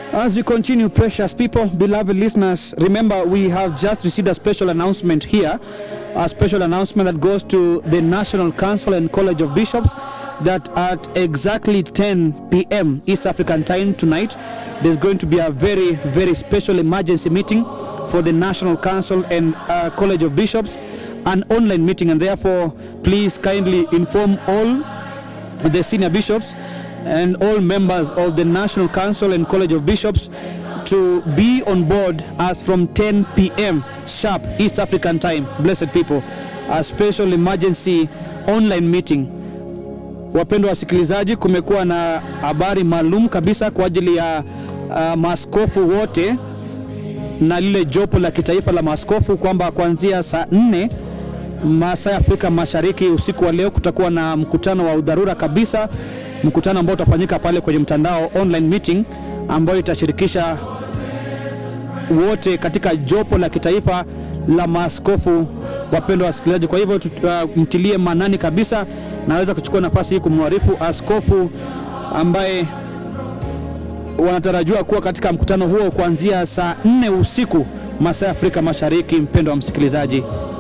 As we continue, precious people, beloved listeners, remember we have just received a special announcement here, a special announcement that goes to the National Council and College of Bishops that at exactly 10 p.m. East African time tonight, there's going to be a very, very special emergency meeting for the National Council and uh, College of Bishops, an online meeting, and therefore, please kindly inform all the senior bishops and all members of the National Council and College of Bishops to be on board as from 10 p.m. sharp East African time. Blessed people, a special emergency online meeting. Wapendwa wasikilizaji, kumekuwa na habari maalum kabisa kwa ajili ya uh, maaskofu wote na lile jopo la kitaifa la maaskofu kwamba kuanzia saa nne masaa ya Afrika Mashariki usiku wa leo kutakuwa na mkutano wa udharura kabisa, mkutano ambao utafanyika pale kwenye mtandao online meeting ambayo itashirikisha wote katika jopo la kitaifa la maaskofu. Wapendwa wasikilizaji, kwa hivyo tut- uh, mtilie manani kabisa. Naweza kuchukua nafasi hii kumwarifu askofu ambaye wanatarajiwa kuwa katika mkutano huo kuanzia saa nne usiku masaa ya Afrika Mashariki. Mpendwa wa msikilizaji,